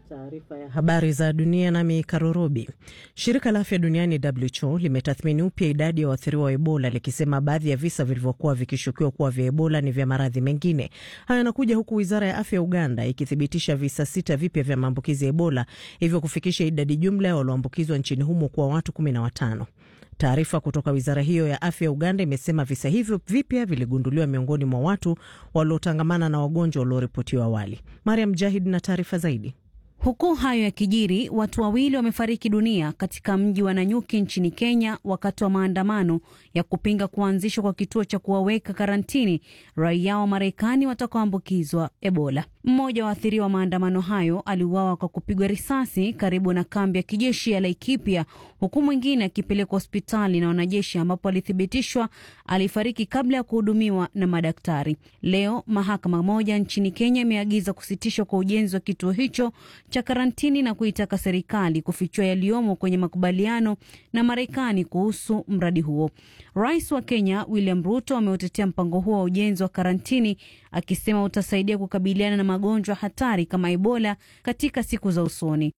Taarifa ya habari za dunia nami Karorobi. Shirika la afya duniani WHO limetathmini upya idadi ya waathiriwa wa Ebola likisema baadhi ya visa vilivyokuwa vikishukiwa kuwa vya Ebola ni vya maradhi mengine. Haya yanakuja huku wizara ya afya ya Uganda ikithibitisha visa sita vipya vya maambukizi ya Ebola, hivyo kufikisha idadi jumla ya walioambukizwa nchini humo kuwa watu kumi na watano. Taarifa kutoka wizara hiyo ya afya ya Uganda imesema visa hivyo vipya viligunduliwa miongoni mwa watu waliotangamana na wagonjwa walioripotiwa awali. Mariam Jahid na taarifa zaidi. Huku hayo yakijiri, watu wawili wamefariki dunia katika mji wa Nanyuki nchini Kenya wakati wa maandamano ya kupinga kuanzishwa kwa kituo cha kuwaweka karantini raia wa Marekani watakaoambukizwa Ebola. Mmoja wa waathiriwa wa maandamano hayo aliuawa kwa kupigwa risasi karibu na kambi ya kijeshi ya Laikipia, huku mwingine akipelekwa hospitali na wanajeshi, ambapo alithibitishwa alifariki kabla ya kuhudumiwa na madaktari. Leo mahakama moja nchini Kenya imeagiza kusitishwa kwa ujenzi wa kituo hicho cha karantini na kuitaka serikali kufichua yaliyomo kwenye makubaliano na Marekani kuhusu mradi huo. Rais wa Kenya William Ruto ameutetea mpango huo wa ujenzi wa karantini akisema utasaidia kukabiliana na magonjwa hatari kama Ebola katika siku za usoni.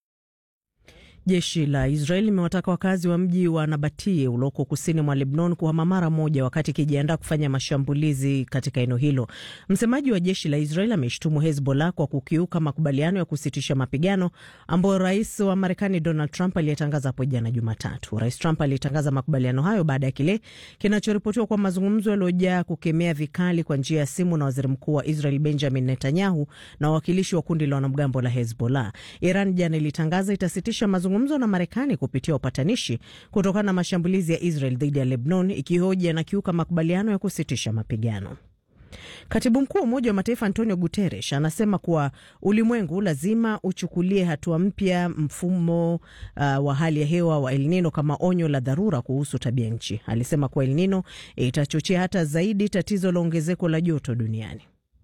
Jeshi la Israel limewataka wakazi wa mji wa Nabatie ulioko kusini mwa Lebnon kuhama mara moja, wakati ikijiandaa kufanya mashambulizi katika eneo hilo. Msemaji wa jeshi la Israel ameshtumu Hezbollah kwa kukiuka makubaliano ya kusitisha mapigano ambayo rais wa Marekani Donald Trump aliyetangaza hapo jana Jumatatu. Rais Trump alitangaza makubaliano hayo baada ya kile kinachoripotiwa kwa mazungumzo yaliyojaa kukemea vikali kwa njia ya simu na waziri mkuu wa Israel Benjamin Netanyahu na wawakilishi wa kundi la wanamgambo la Hezbollah. Iran jana ilitangaza itasitisha mazungumzo na Marekani kupitia upatanishi kutokana na mashambulizi ya Israel dhidi ya Lebanon, ikihoji yanakiuka makubaliano ya kusitisha mapigano. Katibu mkuu wa Umoja wa Mataifa Antonio Guterres anasema kuwa ulimwengu lazima uchukulie hatua mpya mfumo uh, wa hali ya hewa wa El Nino kama onyo la dharura kuhusu tabia nchi. Alisema kuwa El Nino itachochea hata zaidi tatizo la ongezeko la joto duniani.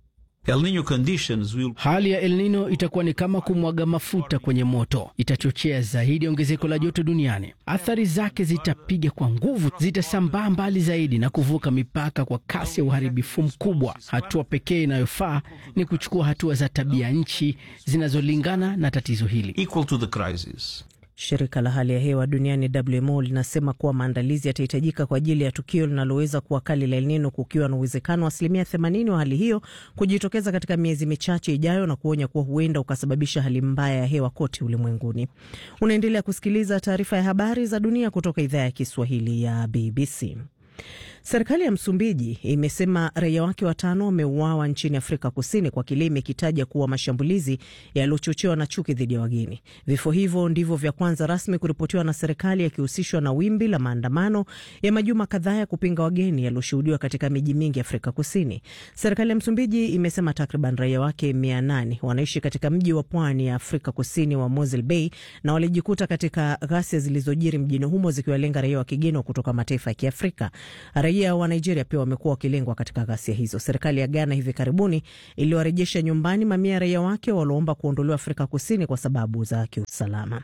El Nino conditions will... hali ya El Nino itakuwa ni kama kumwaga mafuta kwenye moto, itachochea zaidi ongezeko la joto duniani. Athari zake zitapiga kwa nguvu, zitasambaa mbali zaidi na kuvuka mipaka kwa kasi ya uharibifu mkubwa. Hatua pekee inayofaa ni kuchukua hatua za tabia nchi zinazolingana na tatizo hili. equal to the crisis. Shirika la hali ya hewa duniani WMO linasema kuwa maandalizi yatahitajika kwa ajili ya tukio linaloweza kuwa kali la El Nino, kukiwa na uwezekano wa asilimia 80 wa hali hiyo kujitokeza katika miezi michache ijayo, na kuonya kuwa huenda ukasababisha hali mbaya ya hewa kote ulimwenguni. Unaendelea kusikiliza taarifa ya habari za dunia kutoka idhaa ya Kiswahili ya BBC. Serikali ya Msumbiji imesema raia wake watano wameuawa nchini Afrika Kusini kwa kile imekitaja kuwa mashambulizi yaliyochochewa na chuki dhidi ya wageni. Vifo hivyo ndivyo vya kwanza rasmi kuripotiwa na serikali, yakihusishwa na wimbi la maandamano ya majuma kadhaa ya kupinga wageni yaliyoshuhudiwa katika miji mingi Afrika Kusini. Serikali ya Msumbiji imesema takriban raia wake mia nane wanaishi katika mji wa pwani ya Afrika Kusini wa Mosel Bay na walijikuta katika ghasia zilizojiri mjini humo zikiwalenga raia wa kigeni kutoka mataifa ya Kiafrika. Raia wa Nigeria pia wamekuwa wakilengwa katika ghasia hizo. Serikali ya Ghana hivi karibuni iliwarejesha nyumbani mamia ya raia wake walioomba kuondolewa Afrika Kusini kwa sababu za kiusalama.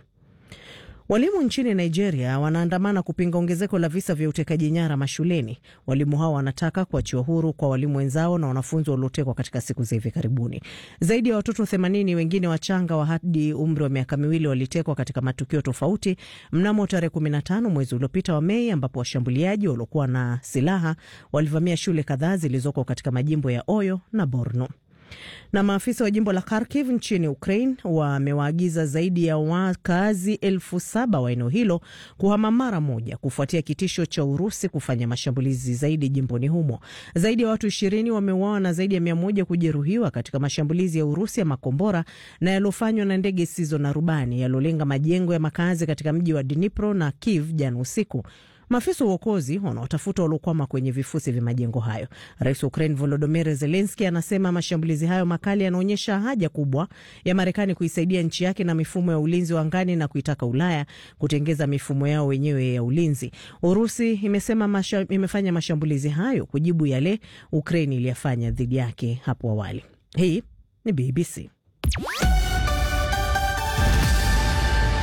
Walimu nchini Nigeria wanaandamana kupinga ongezeko la visa vya utekaji nyara mashuleni. Walimu hao wanataka kuachiwa huru kwa walimu wenzao na wanafunzi waliotekwa katika siku za hivi karibuni. Zaidi ya watoto 80 wengine wachanga wa hadi umri wa miaka miwili walitekwa katika matukio tofauti mnamo tarehe 15 mwezi uliopita wa Mei, ambapo washambuliaji waliokuwa na silaha walivamia shule kadhaa zilizoko katika majimbo ya Oyo na Borno na maafisa wa jimbo la Kharkiv nchini Ukraine wamewaagiza zaidi ya wakazi elfu saba wa eneo hilo kuhama mara moja kufuatia kitisho cha Urusi kufanya mashambulizi zaidi jimboni humo. Zaidi ya watu ishirini wameuawa na zaidi ya mia moja kujeruhiwa katika mashambulizi ya Urusi ya makombora na yaliyofanywa na ndege zisizo na rubani yaliolenga majengo ya makazi katika mji wa Dnipro na Kiev jana usiku. Maafisa wa uokozi wanaotafuta waliokwama kwenye vifusi vya majengo hayo. Rais wa Ukraine Volodymyr Zelensky anasema mashambulizi hayo makali yanaonyesha haja kubwa ya Marekani kuisaidia nchi yake na mifumo ya ulinzi wa angani na kuitaka Ulaya kutengeza mifumo yao wenyewe ya ulinzi. Urusi imesema masha, imefanya mashambulizi hayo kujibu yale Ukraine iliyafanya dhidi yake hapo awali. Hii ni BBC.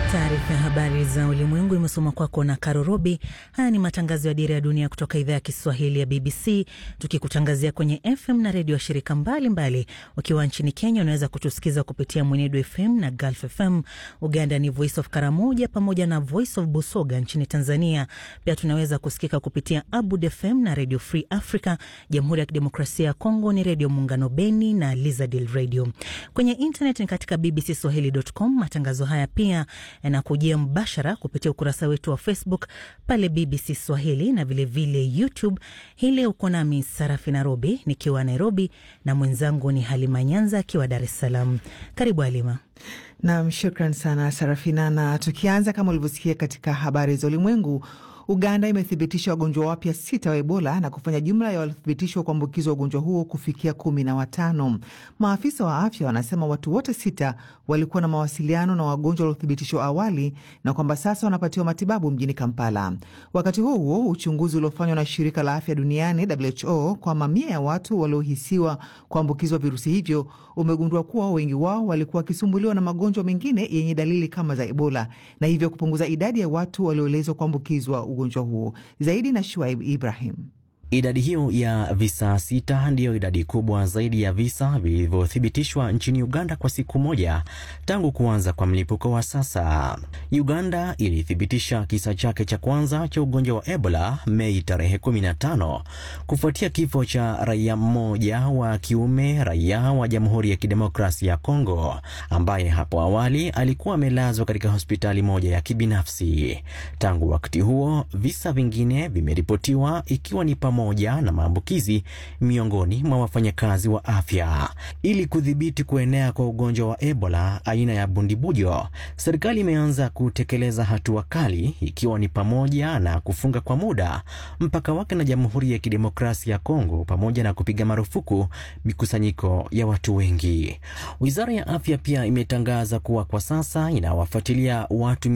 Taarifa ya habari za ulimwengu imesoma kwako na Karo Robi. Haya ni matangazo ya Dira ya Dunia kutoka idhaa ya Kiswahili ya BBC, tukikutangazia kwenye FM na redio washirika mbalimbali. Ukiwa nchini Kenya unaweza kutusikiza kupitia Mwenedu FM na Gulf FM. Uganda ni Voice of Karamoja pamoja na Voice of Busoga. Nchini Tanzania pia tunaweza kusikika kupitia Abud FM na Radio Free Africa. Jamhuri ya Kidemokrasia ya Kongo ni Redio Muungano Beni na Lizadil Radio. Kwenye internet ni katika bbcswahili.com. Matangazo haya pia yanakujia mbashara kupitia ukurasa wetu wa Facebook pale BBC Swahili na vilevile vile YouTube. Hii leo uko nami Sarafi Nairobi nikiwa Nairobi na mwenzangu ni Halima Nyanza akiwa Dar es Salaam. Karibu Halima. Nam, shukran sana Sarafina, na tukianza kama ulivyosikia katika habari za ulimwengu Uganda imethibitisha wagonjwa wapya sita wa Ebola na kufanya jumla ya waliothibitishwa kuambukizwa ugonjwa huo kufikia kumi na watano. Maafisa wa afya wanasema watu wote sita walikuwa na mawasiliano na wagonjwa waliothibitishwa awali na kwamba sasa wanapatiwa matibabu mjini Kampala. Wakati huo huo, uchunguzi uliofanywa na shirika la afya duniani WHO kwa mamia ya watu waliohisiwa kuambukizwa virusi hivyo umegundua kuwa wengi wao walikuwa wakisumbuliwa na magonjwa mengine yenye dalili kama za Ebola na hivyo kupunguza idadi ya watu walioelezwa kuambukizwa ugonjwa huo. Zaidi na Shuaib Ibrahim. Idadi hiyo ya visa sita ndiyo idadi kubwa zaidi ya visa vilivyothibitishwa nchini Uganda kwa siku moja tangu kuanza kwa mlipuko wa sasa. Uganda ilithibitisha kisa chake cha kwanza cha ugonjwa wa Ebola Mei tarehe 15 kufuatia kifo cha raia mmoja wa kiume, raia wa Jamhuri ya Kidemokrasia ya Kongo, ambaye hapo awali alikuwa amelazwa katika hospitali moja ya kibinafsi. Tangu wakati huo, visa vingine vimeripotiwa ikiwa ni pamoja na maambukizi miongoni mwa wafanyakazi wa afya. Ili kudhibiti kuenea kwa ugonjwa wa Ebola aina ya bundibujo, serikali imeanza kutekeleza hatua kali, ikiwa ni pamoja na kufunga kwa muda mpaka wake na Jamhuri ya Kidemokrasia ya Kongo, pamoja na kupiga marufuku mikusanyiko ya watu wengi. Wizara ya afya pia imetangaza kuwa kwa sasa inawafuatilia watu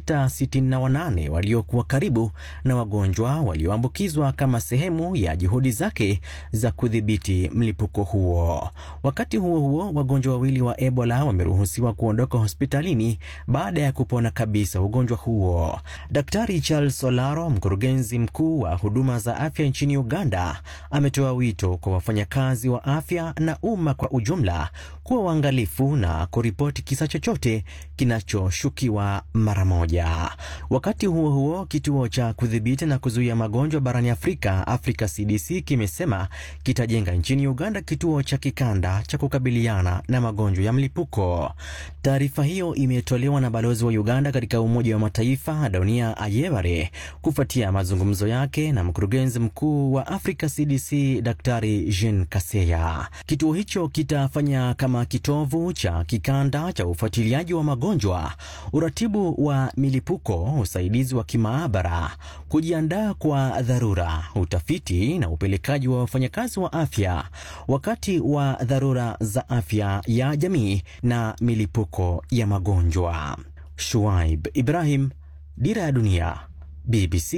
668 waliokuwa karibu na wagonjwa walioambukizwa kama sehemu ya juhudi zake za kudhibiti mlipuko huo. Wakati huo huo, wagonjwa wawili wa Ebola wameruhusiwa kuondoka hospitalini baada ya kupona kabisa ugonjwa huo. Daktari Charles Solaro, mkurugenzi mkuu wa huduma za afya nchini Uganda, ametoa wito kwa wafanyakazi wa afya na umma kwa ujumla kuwa waangalifu na kuripoti kisa chochote kinachoshukiwa mara moja. Wakati huo huo, kituo cha kudhibiti na kuzuia magonjwa barani Afrika Africa CDC kimesema kitajenga nchini Uganda kituo cha kikanda cha kukabiliana na magonjwa ya mlipuko. Taarifa hiyo imetolewa na balozi wa Uganda katika Umoja wa Mataifa Dunia Ayebare kufuatia mazungumzo yake na mkurugenzi mkuu wa Africa CDC Daktari Jean Kaseya. Kituo hicho kitafanya kama kitovu cha kikanda cha ufuatiliaji wa magonjwa, uratibu wa milipuko, usaidizi wa kimaabara, kujiandaa kwa dharura utafiti na upelekaji wa wafanyakazi wa afya wakati wa dharura za afya ya jamii na milipuko ya magonjwa. Shuaib Ibrahim, Dira ya Dunia, BBC,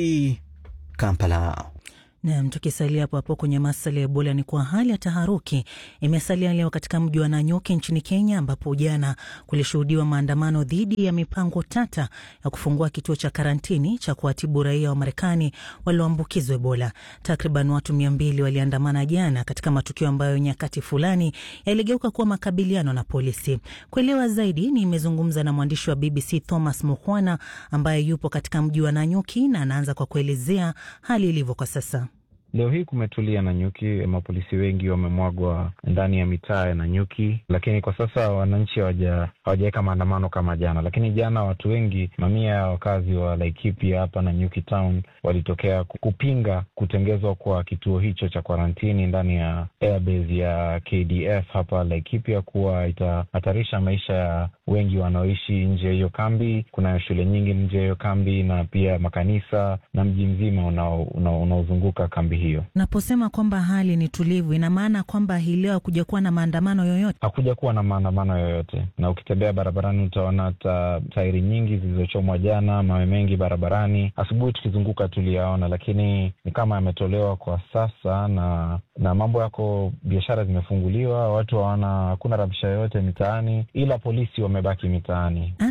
Kampala. Nam, tukisalia hapo hapo kwenye masuala ya Ebola ni kuwa hali ya taharuki imesalia leo katika mji wa Nanyuki nchini Kenya, ambapo jana kulishuhudiwa maandamano dhidi ya mipango tata ya kufungua kituo cha karantini cha kuwatibu raia wa Marekani walioambukizwa Ebola. Takriban watu mia mbili waliandamana jana katika matukio ambayo nyakati fulani yaligeuka kuwa makabiliano na polisi. Kuelewa zaidi, nimezungumza na mwandishi wa BBC Thomas Mukhwana ambaye yupo katika mji wa Nanyuki na anaanza kwa kuelezea hali ilivyo kwa sasa. Leo hii kumetulia Nanyuki, mapolisi wengi wamemwagwa ndani ya mitaa ya Nanyuki, lakini kwa sasa wananchi hawajaweka maandamano kama jana. Lakini jana watu wengi, mamia ya wakazi wa Laikipia hapa Nanyuki town walitokea kupinga kutengezwa kwa kituo hicho cha kwarantini ndani ya airbase ya KDF hapa Laikipia, kuwa itahatarisha maisha ya wengi wanaoishi nje ya hiyo kambi. Kuna shule nyingi nje ya hiyo kambi na pia makanisa na mji mzima unaozunguka una, una kambi hiyo. Naposema kwamba hali ni tulivu, ina maana kwamba hii leo hakuja kuwa na maandamano yoyote? Hakuja kuwa na maandamano yoyote, na ukitembea barabarani utaona hata tairi nyingi zilizochomwa jana, mawe mengi barabarani. Asubuhi tukizunguka tuliyaona, lakini ni kama yametolewa kwa sasa, na na mambo yako, biashara zimefunguliwa, watu hawana, hakuna rabsha yoyote mitaani, ila polisi wamebaki mitaani. Hata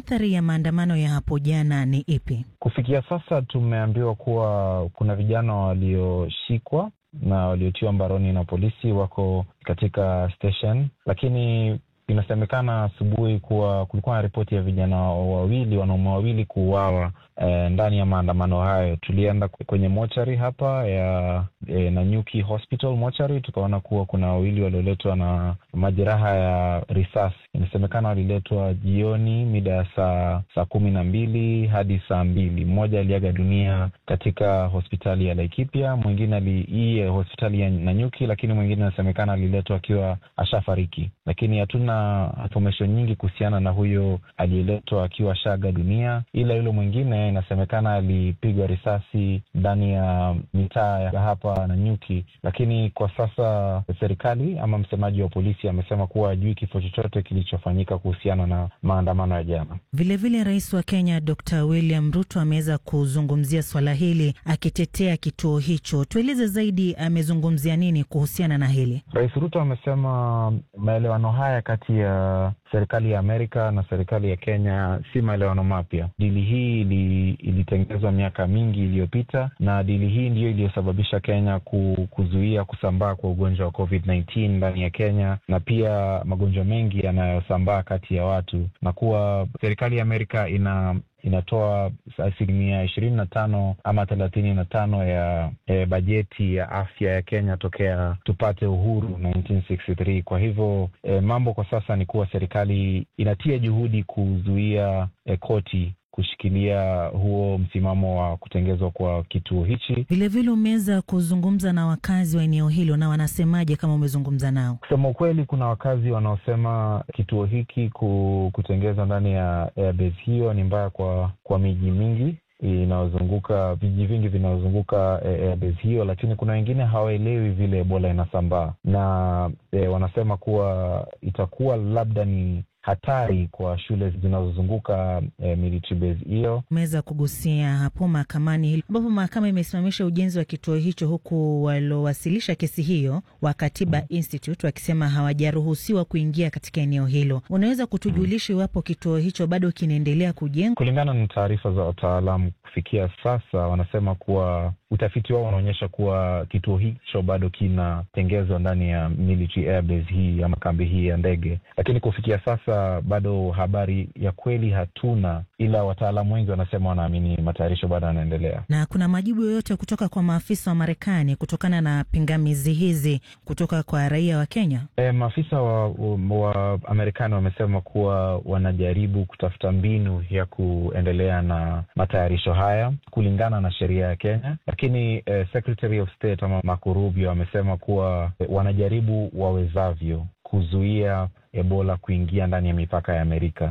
athari ya maandamano ya hapo jana ni ipi? Kufikia sasa tumeambiwa kuwa kuna vijana walioshikwa na waliotiwa mbaroni na polisi wako katika station, lakini inasemekana asubuhi kuwa kulikuwa na ripoti ya vijana wawili, wanaume wawili kuuawa eh, ndani ya maandamano hayo. Tulienda kwenye mochari hapa ya eh, Nanyuki Hospital mochari, tukaona kuwa kuna wawili walioletwa na majeraha ya risasi. Inasemekana waliletwa jioni mida ya saa saa kumi na mbili hadi saa mbili. Mmoja aliaga dunia katika hospitali ya Laikipia, mwingine hii hospitali ya Nanyuki, lakini mwingine inasemekana aliletwa akiwa ashafariki, lakini hatuna information nyingi kuhusiana na huyo aliyeletwa akiwa ashaga dunia, ila yule mwingine inasemekana alipigwa risasi ndani ya mitaa ya hapa Nanyuki, lakini kwa sasa serikali ama msemaji wa polisi amesema kuwa hajui kifo chochote kilichofanyika kuhusiana na maandamano ya jana. Vilevile, rais wa Kenya Dr. William Ruto ameweza kuzungumzia swala hili akitetea kituo hicho. Tueleze zaidi, amezungumzia nini kuhusiana na hili? Rais Ruto amesema maelewano haya kati ya serikali ya Amerika na serikali ya Kenya si maelewano mapya. Dili hii ili, ilitengenezwa miaka mingi iliyopita, na dili hii ndiyo iliyosababisha Kenya kuzuia kusambaa kwa ugonjwa wa COVID-19 ndani ya Kenya na pia magonjwa mengi yanayosambaa kati ya watu, na kuwa serikali ya Amerika ina inatoa asilimia ishirini na tano ama thelathini na tano ya e, bajeti ya afya ya Kenya tokea tupate uhuru 1963. Kwa hivyo e, mambo kwa sasa ni kuwa serikali inatia juhudi kuzuia e, koti kushikilia huo msimamo wa kutengezwa kwa kituo hichi. Vilevile umeweza kuzungumza na wakazi wa eneo hilo, na wanasemaje kama umezungumza nao? Kusema ukweli, kuna wakazi wanaosema kituo hiki kutengezwa ndani ya airbase hiyo ni mbaya kwa kwa miji mingi inayozunguka vijiji vingi vinaozunguka airbase hiyo, lakini kuna wengine hawaelewi vile Ebola inasambaa na e, wanasema kuwa itakuwa labda ni hatari kwa shule zinazozunguka eh, military base hiyo. Umeweza kugusia hapo mahakamani, ambapo mahakama imesimamisha ujenzi wa kituo hicho, huku waliowasilisha kesi hiyo wa Katiba mm. Institute wakisema hawajaruhusiwa kuingia katika eneo hilo. Unaweza kutujulisha iwapo kituo hicho bado kinaendelea kujengwa? Kulingana na taarifa za wataalamu, kufikia sasa wanasema kuwa utafiti wao unaonyesha kuwa kituo hicho bado kinatengezwa ndani ya military airbase hii ama kambi hii ya ndege, lakini kufikia sasa bado habari ya kweli hatuna, ila wataalamu wengi wanasema wanaamini matayarisho bado yanaendelea. Na kuna majibu yoyote kutoka kwa maafisa wa Marekani kutokana na pingamizi hizi kutoka kwa raia wa Kenya? E, maafisa wa, wa Marekani wamesema kuwa wanajaribu kutafuta mbinu ya kuendelea na matayarisho haya kulingana na sheria ya Kenya, lakini eh, Secretary of State ama Marco Rubio amesema kuwa eh, wanajaribu wawezavyo kuzuia Ebola kuingia ndani ya mipaka ya Amerika.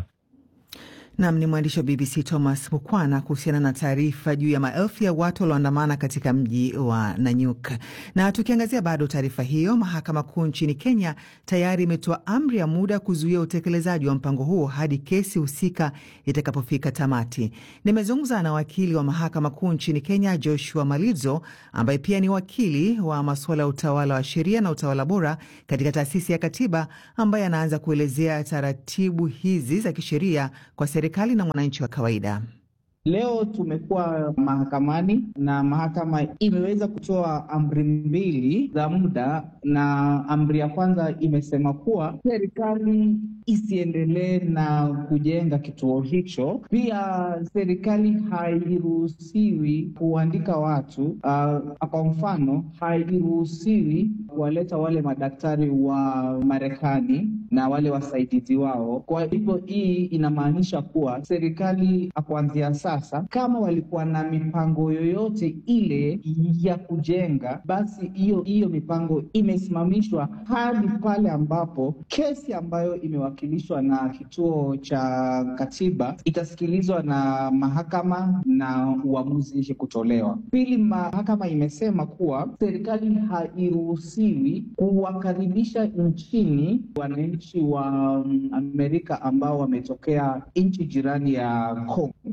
Nam ni mwandishi wa BBC Thomas Mukwana kuhusiana na taarifa juu ya maelfu ya watu walioandamana katika mji wa Nanyuk. Na tukiangazia bado taarifa hiyo, mahakama kuu nchini Kenya tayari imetoa amri ya muda kuzuia utekelezaji wa mpango huo hadi kesi husika itakapofika tamati. Nimezungumza na wakili wa mahakama kuu nchini Kenya Joshua Malizo, ambaye pia ni wakili wa masuala ya utawala wa sheria na utawala bora katika taasisi ya Katiba, ambaye anaanza kuelezea taratibu hizi za kisheria kwa serikali na mwananchi wa kawaida. Leo tumekuwa mahakamani na mahakama imeweza kutoa amri mbili za muda, na amri ya kwanza imesema kuwa serikali isiendelee na kujenga kituo hicho. Pia serikali hairuhusiwi kuandika watu uh, kwa mfano hairuhusiwi kuwaleta wale madaktari wa Marekani na wale wasaidizi wao. Kwa hivyo hii inamaanisha kuwa serikali kuanzia sasa, kama walikuwa na mipango yoyote ile ya kujenga, basi hiyo hiyo mipango imesimamishwa hadi pale ambapo kesi ambayo imewakilishwa na kituo cha katiba itasikilizwa na mahakama na uamuzi kutolewa. Pili, mahakama imesema kuwa serikali hairuhusiwi kuwakaribisha nchini wananchi wa Amerika ambao wametokea nchi jirani ya Kongo. Kwa hivyo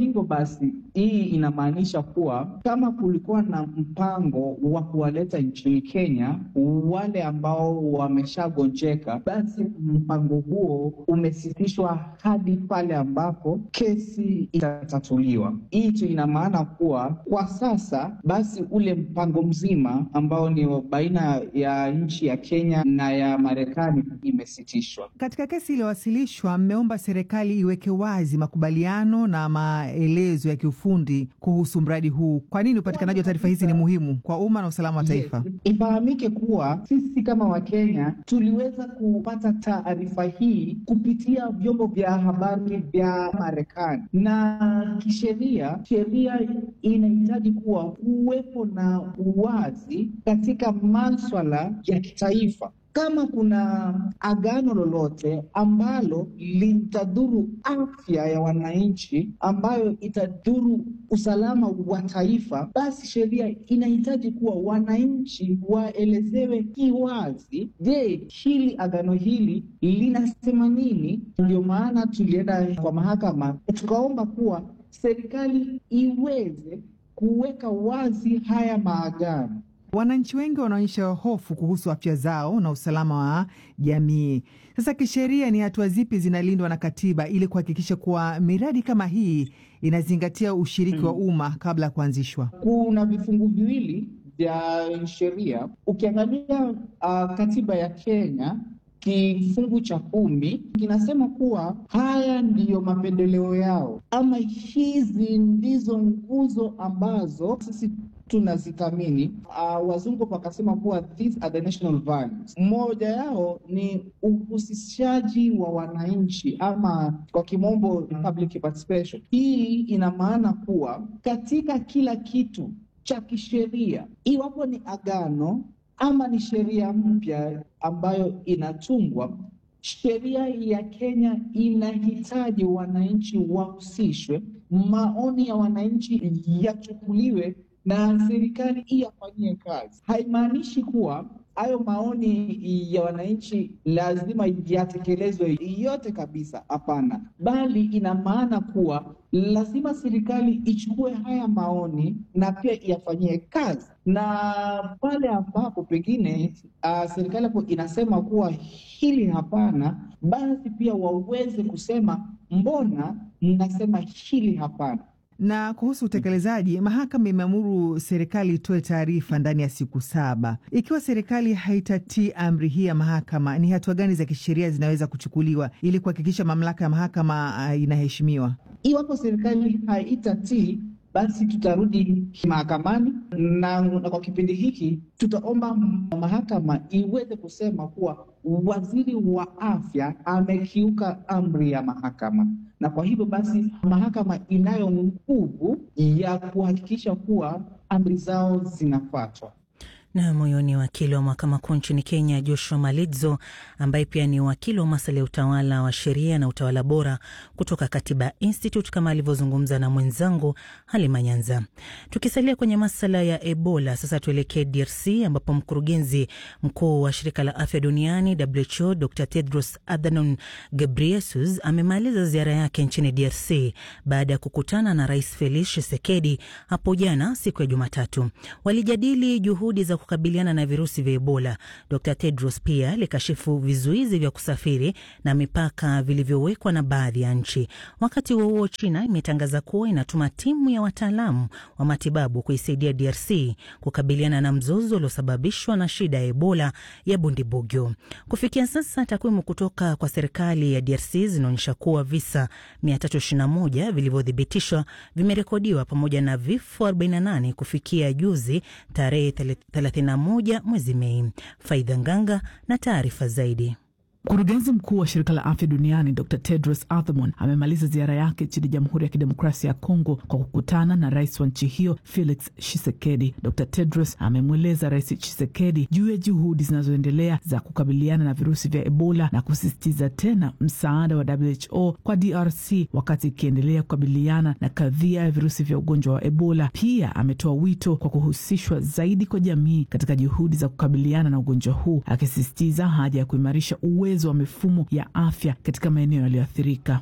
hivyo basi, hii inamaanisha kuwa kama kulikuwa na mpango wa kuwaleta nchini Kenya wale ambao wameshagonjeka, basi mpango huo umesitishwa hadi pale ambapo kesi itatatuliwa. Hii tu ina maana kuwa kwa sasa basi ule mpango mzima ambao ni baina ya nchi ya Kenya na ya Marekani imesitishwa. Katika kesi iliyowasilishwa, mmeomba serikali iweke wazi makubaliano na maelezo ya kiufundi kuhusu mradi huu. Kwa nini upatikanaji wa taarifa hizi ni muhimu kwa umma na usalama wa taifa? Yes. Ifahamike kuwa sisi kama Wakenya tuliweza kupata taarifa hii kupitia vyombo vya habari vya Marekani, na kisheria, sheria inahitaji kuwa kuwepo na uwazi katika maswala ya kitaifa. Kama kuna agano lolote ambalo litadhuru afya ya wananchi, ambayo itadhuru usalama wa taifa, basi sheria inahitaji kuwa wananchi waelezewe kiwazi, je, hili agano hili linasema nini? Ndio maana tulienda kwa mahakama tukaomba kuwa serikali iweze kuweka wazi haya maagano. Wananchi wengi wanaonyesha hofu kuhusu afya zao na usalama wa jamii. Sasa kisheria, ni hatua zipi zinalindwa na katiba ili kuhakikisha kuwa miradi kama hii inazingatia ushiriki wa umma kabla ya kuanzishwa? Kuna vifungu viwili vya sheria. Ukiangalia uh, katiba ya Kenya kifungu cha kumi kinasema kuwa haya ndiyo mapendeleo yao, ama hizi ndizo nguzo ambazo sisi tunazithamini. Uh, wazungu wakasema kuwa these are the national values. Mmoja yao ni uhusishaji wa wananchi ama kwa kimombo public participation. Hii ina maana kuwa katika kila kitu cha kisheria, iwapo ni agano ama ni sheria mpya ambayo inatungwa, sheria ya Kenya inahitaji wananchi wahusishwe, maoni ya wananchi yachukuliwe na serikali iyafanyie kazi. Haimaanishi kuwa hayo maoni ya wananchi lazima yatekelezwe yote kabisa, hapana, bali ina maana kuwa lazima serikali ichukue haya maoni na pia iyafanyie kazi, na pale ambapo pengine uh, serikali hapo inasema kuwa hili hapana, basi pia waweze kusema mbona mnasema hili hapana. Na kuhusu utekelezaji, mahakama imeamuru serikali itoe taarifa ndani ya siku saba. Ikiwa serikali haitatii amri hii ya mahakama, ni hatua gani za kisheria zinaweza kuchukuliwa ili kuhakikisha mamlaka ya mahakama uh, inaheshimiwa? Iwapo serikali haitatii basi tutarudi mahakamani na, na kwa kipindi hiki tutaomba mahakama iweze kusema kuwa waziri wa afya amekiuka amri ya mahakama, na kwa hivyo basi mahakama inayo nguvu ya kuhakikisha kuwa amri zao zinafuatwa. Na moyo ni wakili wa mahakama kuu nchini Kenya, Joshua Malidzo, ambaye pia ni wakili wa masuala ya utawala wa sheria na utawala bora kutoka Katiba Institute, kama alivyozungumza na mwenzangu Halima Nyanza. Tukisalia kwenye masala ya Ebola, sasa tuelekee DRC ambapo mkurugenzi mkuu wa shirika la afya duniani WHO Dr Tedros Adhanom Ghebreyesus amemaliza ziara yake nchini DRC baada ya kukutana na Rais Felix Tshisekedi hapo jana siku ya Jumatatu. Walijadili juhudi za kukabiliana na virusi vya Ebola. Dr Tedros pia likashifu vizuizi vya kusafiri na mipaka vilivyowekwa na baadhi ya nchi. Wakati huo huo, China imetangaza kuwa inatuma timu ya wataalamu wa matibabu kuisaidia DRC kukabiliana na mzozo uliosababishwa na shida ya Ebola ya Bundibugyo. Kufikia sasa, takwimu kutoka kwa serikali ya DRC zinaonyesha kuwa visa 321 vilivyothibitishwa vimerekodiwa pamoja na vifo 48 kufikia juzi tarehe 31 mwezi Mei. Faidha Nganga na taarifa zaidi. Mkurugenzi mkuu wa shirika la afya duniani Dr Tedros Adhanom amemaliza ziara yake nchini Jamhuri ya Kidemokrasia ya Kongo kwa kukutana na rais wa nchi hiyo Felix Tshisekedi. Dr Tedros amemweleza Rais Tshisekedi juu ya juhudi zinazoendelea za kukabiliana na virusi vya Ebola na kusisitiza tena msaada wa WHO kwa DRC wakati ikiendelea kukabiliana na kadhia ya virusi vya ugonjwa wa Ebola. Pia ametoa wito kwa kuhusishwa zaidi kwa jamii katika juhudi za kukabiliana na ugonjwa huu, akisisitiza haja ya kuimarisha uwezo uwezo wa mifumo ya afya katika maeneo yaliyoathirika.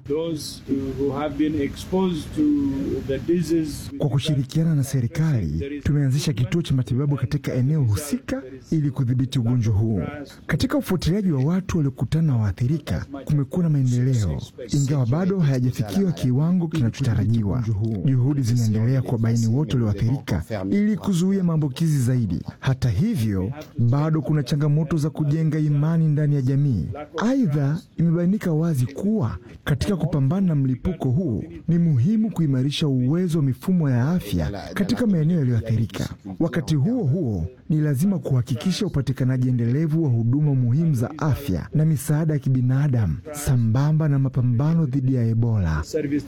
Kwa kushirikiana na serikali, tumeanzisha kituo cha matibabu katika eneo husika ili kudhibiti ugonjwa huu. Katika ufuatiliaji wa watu waliokutana na waathirika, kumekuwa na maendeleo, ingawa bado hayajafikiwa kiwango kinachotarajiwa. Juhudi zinaendelea kuwabaini wote walioathirika ili kuzuia maambukizi zaidi. Hata hivyo, bado kuna changamoto za kujenga imani ndani ya jamii. Aidha, imebainika wazi kuwa katika kupambana na mlipuko huu ni muhimu kuimarisha uwezo wa mifumo ya afya katika maeneo yaliyoathirika. Wakati huo huo, ni lazima kuhakikisha upatikanaji endelevu wa huduma muhimu za afya na misaada ya kibinadamu sambamba na mapambano dhidi ya Ebola.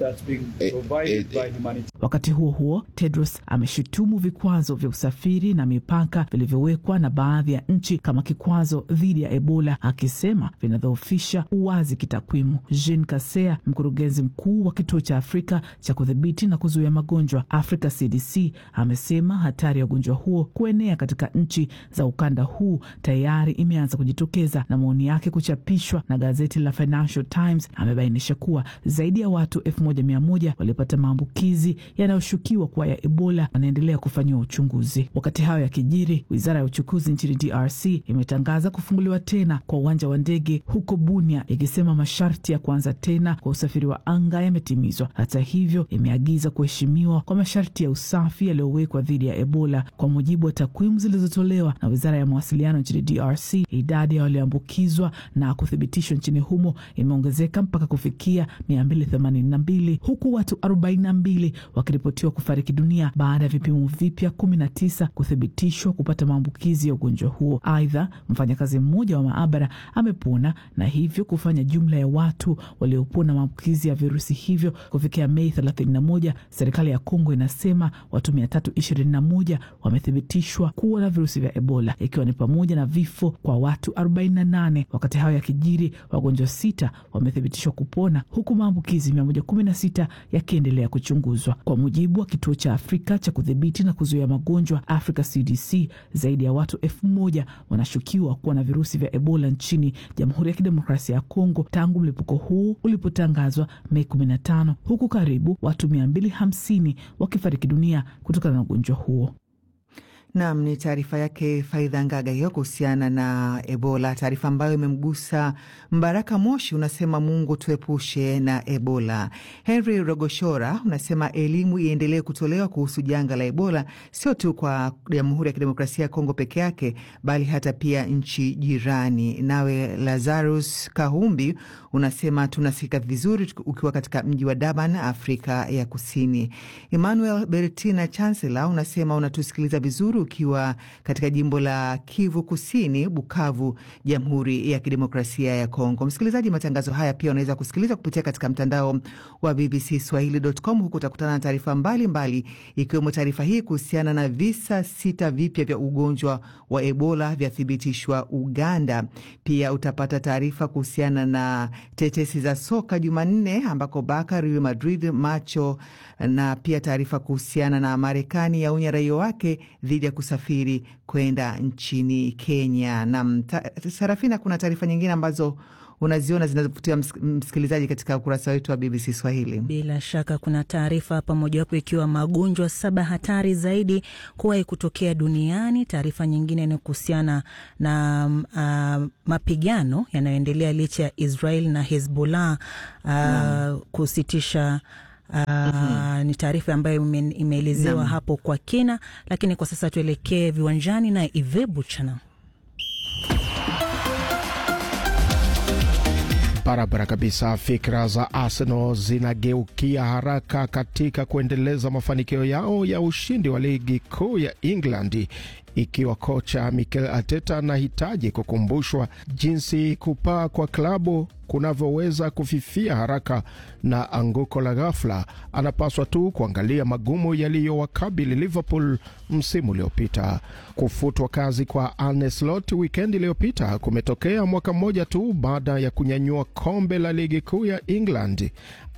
Wakati huo huo, Tedros ameshutumu vikwazo vya usafiri na mipaka vilivyowekwa na baadhi ya nchi kama kikwazo dhidi ya Ebola, akisema vinadhoofisha uwazi kitakwimu. Jean Kasea, mkurugenzi mkuu wa kituo cha Afrika cha kudhibiti na kuzuia magonjwa Africa CDC, amesema hatari ya ugonjwa huo kuenea katika nchi za ukanda huu tayari imeanza kujitokeza, na maoni yake kuchapishwa na gazeti la Financial Times amebainisha kuwa zaidi ya watu elfu moja mia moja waliopata maambukizi yanayoshukiwa kuwa ya Ebola wanaendelea kufanyiwa uchunguzi. Wakati hayo yakijiri, wizara ya uchukuzi nchini DRC imetangaza kufunguliwa tena kwa uwanja wa ndege huko Bunia, ikisema masharti ya kuanza tena kwa usafiri wa anga yametimizwa. Hata hivyo, imeagiza kuheshimiwa kwa masharti ya usafi yaliyowekwa dhidi ya Ebola. Kwa mujibu wa takwimu zilizotolewa na wizara ya mawasiliano nchini DRC, idadi ya walioambukizwa na kuthibitishwa nchini humo imeongezeka mpaka kufikia 282 huku watu 42 wakiripotiwa kufariki dunia baada ya vipimo vipya 19 kuthibitishwa kupata maambukizi ya ugonjwa huo. Aidha, mfanyakazi mmoja wa maabara amepona na hivyo kufanya jumla ya watu waliopona maambukizi ya virusi hivyo kufikia Mei 31. Serikali ya Kongo inasema watu 321 wamethibitishwa kuwa na virusi vya Ebola, ikiwa ni pamoja na vifo kwa watu 48. Wakati hayo yakijiri, wagonjwa sita wamethibitishwa kupona huku maambukizi 116 yakiendelea kuchunguzwa. Kwa mujibu wa kituo cha Afrika cha kudhibiti na kuzuia magonjwa Africa CDC, zaidi ya watu elfu moja wanashukiwa kuwa na virusi vya Ebola nchini Jamhuri ya Kidemokrasia ya Kongo tangu mlipuko huu ulipotangazwa Mei 15, huku karibu watu 250 wakifariki dunia kutokana na ugonjwa huo. Nam, ni taarifa yake Faidha Ngaga hiyo kuhusiana na Ebola, taarifa ambayo imemgusa Mbaraka Moshi. Unasema Mungu tuepushe na Ebola. Henry Rogoshora unasema elimu iendelee kutolewa kuhusu janga la Ebola, sio tu kwa Jamhuri ya Kidemokrasia ya Kongo peke yake, bali hata pia nchi jirani. Nawe Lazarus Kahumbi unasema tunasikika vizuri ukiwa katika mji wa Durban, Afrika ya Kusini. Emmanuel Bertina Chancellor unasema unatusikiliza vizuri ukiwa katika jimbo la Kivu Kusini, Bukavu, Jamhuri ya Kidemokrasia ya Kongo. Msikilizaji, matangazo haya pia unaweza kusikiliza kupitia katika mtandao wa BBC Swahili.com. Huku utakutana na taarifa mbalimbali, ikiwemo taarifa hii kuhusiana na visa sita vipya vya ugonjwa wa Ebola vyathibitishwa Uganda. Pia utapata taarifa kuhusiana na tetesi za soka Jumanne ambako Barca, Real Madrid, macho na pia taarifa kuhusiana na Marekani yaonya raia wake dhidi ya kusafiri kwenda nchini Kenya. Na Sarafina, kuna taarifa nyingine ambazo unaziona zinazovutia msikilizaji katika ukurasa wetu wa BBC Swahili. Bila shaka kuna taarifa hapa, mojawapo ikiwa magonjwa saba hatari zaidi kuwahi kutokea duniani. Taarifa nyingine ni kuhusiana na uh, mapigano yanayoendelea licha ya Israel na Hezbollah uh, hmm. kusitisha Uh, mm-hmm. Ni taarifa ambayo imeelezewa hapo kwa kina, lakini kwa sasa tuelekee viwanjani na Ive Buchana. Barabara kabisa. Fikra za Arsenal zinageukia haraka katika kuendeleza mafanikio yao ya ushindi wa ligi kuu ya England ikiwa kocha Mikel Arteta anahitaji kukumbushwa jinsi kupaa kwa klabu kunavyoweza kufifia haraka na anguko la ghafla. Anapaswa tu kuangalia magumu yaliyowakabili Liverpool msimu uliopita. Kufutwa kazi kwa Arne Slot wikendi iliyopita kumetokea mwaka mmoja tu baada ya kunyanyua kombe la ligi kuu ya England.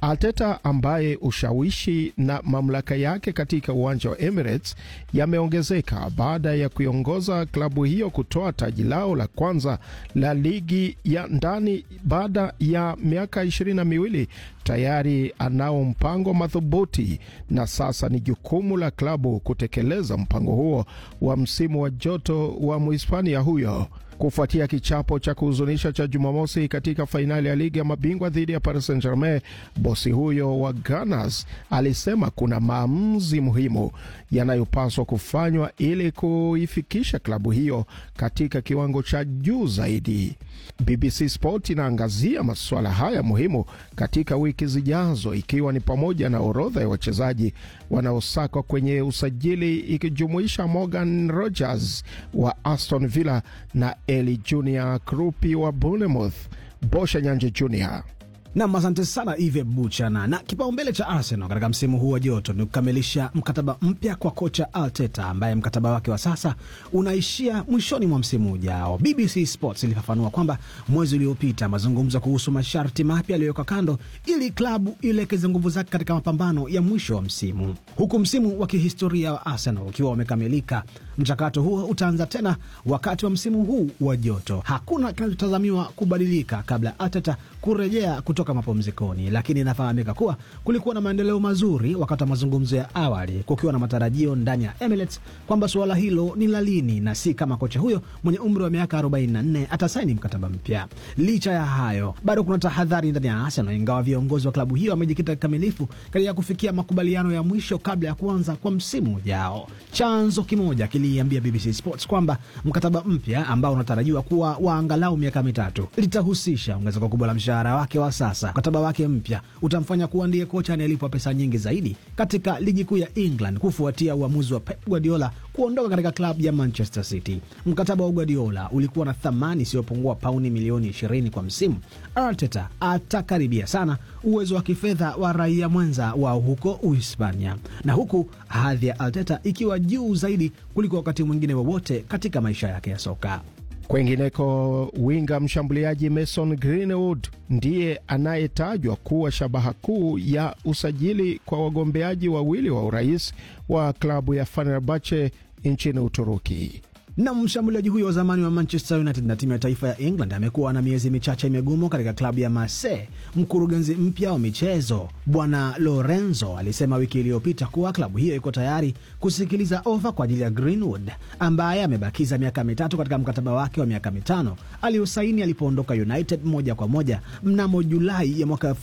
Arteta ambaye ushawishi na mamlaka yake katika uwanja wa Emirates yameongezeka baada ya kuiongoza klabu hiyo kutoa taji lao la kwanza la ligi ya ndani baada ya miaka ishirini na miwili. Tayari anao mpango madhubuti na sasa ni jukumu la klabu kutekeleza mpango huo wa msimu wa joto wa Mhispania huyo kufuatia kichapo cha kuhuzunisha cha Jumamosi katika fainali ya ligi ya mabingwa dhidi ya Paris Saint Germain, bosi huyo wa Gunners alisema kuna maamuzi muhimu yanayopaswa kufanywa ili kuifikisha klabu hiyo katika kiwango cha juu zaidi. BBC Sport inaangazia masuala haya muhimu katika wiki zijazo, ikiwa ni pamoja na orodha ya wachezaji wanaosakwa kwenye usajili ikijumuisha Morgan Rogers wa Aston Villa na Eli Junior Krupi wa Bournemouth. Bosha Nyanje Junior. Nam, asante sana Ive Buchana. Na kipaumbele cha Arsenal katika msimu huu wa joto ni kukamilisha mkataba mpya kwa kocha Arteta ambaye mkataba wake wa sasa unaishia mwishoni mwa msimu ujao. BBC Sports ilifafanua kwamba mwezi uliopita mazungumzo kuhusu masharti mapya yaliyowekwa kando ili klabu ielekeze nguvu zake katika mapambano ya mwisho wa msimu, huku msimu wa kihistoria wa Arsenal ukiwa umekamilika. Mchakato huo utaanza tena wakati wa msimu huu wa joto. Hakuna kinachotazamiwa kubadilika kabla Arteta kurejea kutoka mapumzikoni, lakini inafahamika kuwa kulikuwa na maendeleo mazuri wakati wa mazungumzo ya awali, kukiwa na matarajio ndani ya Emirates kwamba suala hilo ni la lini na si kama kocha huyo mwenye umri wa miaka 44 atasaini mkataba mpya. Licha ya hayo, bado kuna tahadhari ndani ya Arsenal, ingawa viongozi wa klabu hiyo wamejikita kikamilifu katika kufikia makubaliano ya mwisho kabla ya kuanza kwa msimu ujao. Chanzo kimoja kiliambia BBC Sports kwamba mkataba mpya ambao unatarajiwa kuwa wa angalau miaka mitatu litahusisha ongezeko kubwa la mshahara wake wa sasa. Mkataba wake mpya utamfanya kuwa ndiye kocha anayelipwa pesa nyingi zaidi katika ligi kuu ya England kufuatia uamuzi wa Pep Guardiola kuondoka katika klabu ya Manchester City. Mkataba wa Guardiola ulikuwa na thamani isiyopungua pauni milioni 20 kwa msimu. Arteta atakaribia sana uwezo wa kifedha wa raia mwenza wao huko Uhispania, na huku hadhi ya Arteta ikiwa juu zaidi kuliko wakati mwingine wowote katika maisha yake ya soka. Kwengineko, winga mshambuliaji Mason Greenwood ndiye anayetajwa kuwa shabaha kuu ya usajili kwa wagombeaji wawili wa urais wa klabu ya Fenerbahce nchini Uturuki. na mshambuliaji huyo wa zamani wa Manchester United na timu ya taifa ya England amekuwa na miezi michache migumu katika klabu ya Marseille. Mkurugenzi mpya wa michezo Bwana Lorenzo alisema wiki iliyopita kuwa klabu hiyo iko tayari kusikiliza ofa kwa ajili ya Greenwood ambaye amebakiza miaka mitatu katika mkataba wake wa miaka mitano aliosaini alipoondoka United moja kwa moja mnamo Julai ya mwaka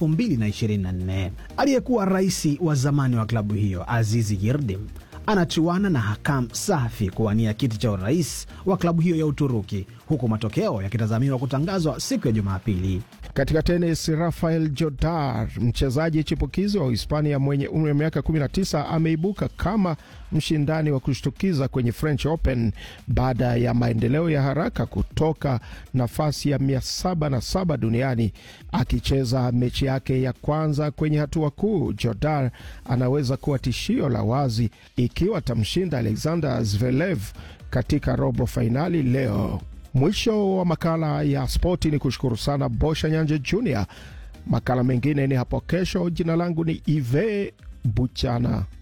2024. Aliyekuwa rais wa zamani wa klabu hiyo Azizi Yildirim anachuana na Hakam Safi kuwania kiti cha urais wa klabu hiyo ya Uturuki, huku matokeo yakitazamiwa kutangazwa siku ya Jumapili. Katika tenis, Rafael Jodar, mchezaji chipukizi wa Uhispania mwenye umri wa miaka 19, ameibuka kama mshindani wa kushtukiza kwenye French Open baada ya maendeleo ya haraka kutoka nafasi ya 707 duniani. Akicheza mechi yake ya kwanza kwenye hatua kuu, Jodar anaweza kuwa tishio la wazi ikiwa atamshinda Alexander Zverev katika robo fainali leo. Mwisho wa makala ya spoti, ni kushukuru sana Bosha Nyanje Junior. Makala mengine ni hapo kesho. Jina langu ni Ive Buchana.